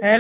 ሄሎ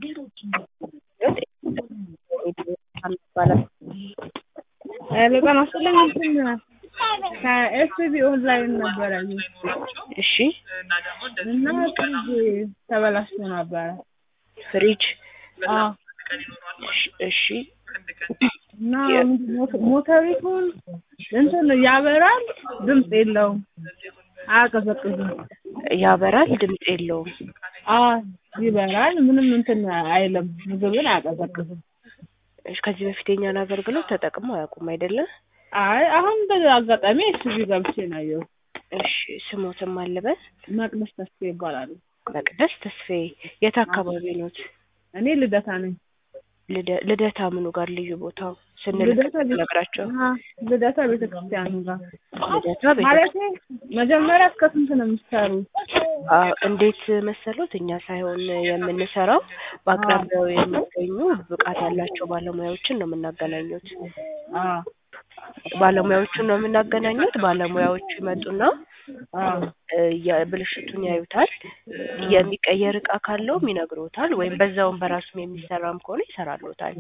ሄሎ ጤና ይስጥልኝ እንትን ከኤስቢ ኦንላይን ነበረ እሺ እና ፍሪጅ ተበላሽቶ ነበረ። ፍሪጅ አዎ እሺ- እሺ እና ምንድነው ሞተሪቱን እንትን ያበራል፣ ድምፅ የለውም፣ አያቀዘቅዝም። ያበራል፣ ድምፅ የለውም። አዎ ይበራል፣ ምንም እንትን አይልም፣ ምግብን አያቀዘቅዝም። እሺ፣ ከዚህ በፊት የኛን አገልግሎት ተጠቅመው አያውቁም አይደለ? አይ አሁን በዚህ አጋጣሚ ኤስቢ ገብቼ ነው ያየሁት። እሺ ስሞትም አለበት መቅደስ ተስፋ ይባላሉ። መቅደስ ተስፋዬ። የት አካባቢ ኖት? እኔ ልደታ ነኝ። ልደ- ልደታ ምኑ ጋር ልዩ ቦታው ልደታ ስንልክ ቤተ- ነግራቸው አ፣ ልደታ ቤተክርስቲያኑ ጋር ልደታ ቤተ ማለት መጀመሪያ እስከ ስንት ነው የምትሰሩት? አዎ፣ እንዴት መሰሉት? እኛ ሳይሆን የምንሰራው በአቅራቢያው የሚገኙ ብቃት ያላቸው ባለሙያዎችን ነው የምናገናኙት። አዎ ባለሙያዎቹን ነው የምናገናኙት። ባለሙያዎቹ ይመጡና አዎ እ፣ የብልሽቱን ያዩታል። የሚቀየር እቃ ካለውም ይነግሮታል። ወይም በዛውም በራሱም የሚሰራም ከሆነ ይሰራሉታል።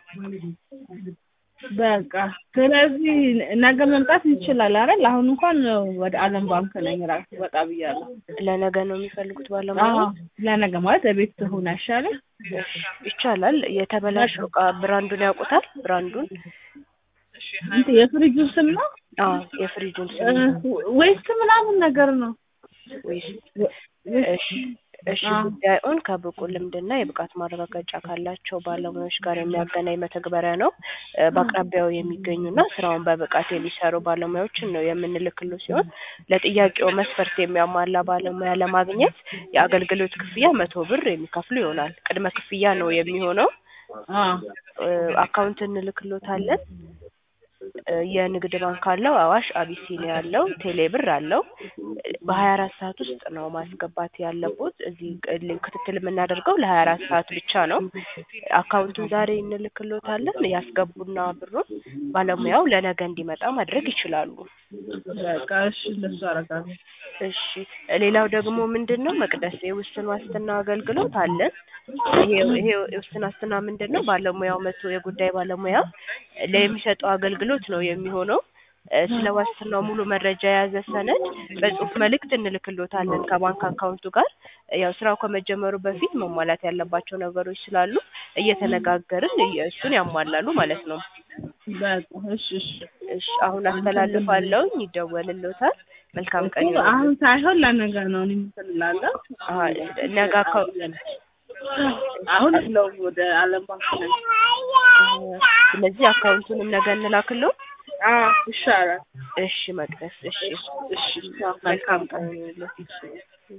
በቃ ስለዚህ ነገ መምጣት ይችላል አይደል? አሁን እንኳን ወደ ዓለም ባንክ ነኝ ራሱ ወጣ ብያለሁ። ለነገ ነው የሚፈልጉት ባለሙያ? አዎ ለነገ ማለት እቤት ትሁን አይሻልም? ይቻላል። የተበላሸው እቃ ብራንዱን ያውቁታል? ብራንዱን እንትን የፍሪጁ ስም ነው አዎ፣ የፍሪጁን እ፣ ስም ወይስ ምናምን ነገር ነው? ወይስ እሺ እሺ አዎ። ጉዳዩን ከብቁ ልምድና የብቃት ማረጋገጫ ካላቸው ባለሙያዎች ጋር የሚያገናኝ መተግበሪያ ነው። እ፣ በአቅራቢያው የሚገኙና ስራውን በብቃት የሚሰሩ ባለሙያዎችን ነው የምንልክሉ ሲሆን ለጥያቄው መስፈርት የሚያሟላ ባለሙያ ለማግኘት የአገልግሎት ክፍያ መቶ ብር የሚከፍሉ ይሆናል። ቅድመ ክፍያ ነው የሚሆነው። አዎ እ፣ አካውንት እንልክሎታለን። እ፣ የንግድ ባንክ አለው፣ አዋሽ፣ አቢሲኒያ አለው፣ ቴሌብር አለው። በሀያ አራት ሰዓት ውስጥ ነው ማስገባት ያለቦት። እዚህ ቅ- ክትትል የምናደርገው ለሀያ አራት ሰዓት ብቻ ነው። አካውንቱን ዛሬ እንልክሎታለን። ያስገቡና ብሩን ባለሙያው ለነገ እንዲመጣ ማድረግ ይችላሉ። በቃ እሺ እንደሱ አደርጋለሁ። እሺ ሌላው ደግሞ ምንድን ነው መቅደስ የውስን ዋስትና አገልግሎት አለን። ይሄ ይሄ የውስን ዋስትና ምንድን ነው? ባለሙያው መቶ የጉዳይ ባለሙያ ለሚሰጠው አገልግሎት ነው የሚሆነው። እ፣ ስለ ዋስትናው ሙሉ መረጃ የያዘ ሰነድ በጽሁፍ መልእክት እንልክሎታለን ከባንክ አካውንቱ ጋር። ያው ስራው ከመጀመሩ በፊት መሟላት ያለባቸው ነገሮች ስላሉ እየተነጋገርን እሱን ያሟላሉ ማለት ነው። በቃ እሺ እሺ እሺ አሁን አስተላልፋለሁ፣ ይደወልሎታል። መልካም ቀን እኮ አሁን ሳይሆን ለነገ ነው እኔ እንትን እላለሁ። አሀ፣ ነገ አካው አሁን ነው ወደ ዓለም ባንክ ነኝ። ስለዚህ አካውንቱንም ነገ እንላክለው። አዎ ይሻላል። እሺ መቅደስ፣ እሺ እሺ መልካም ቀን። ቀን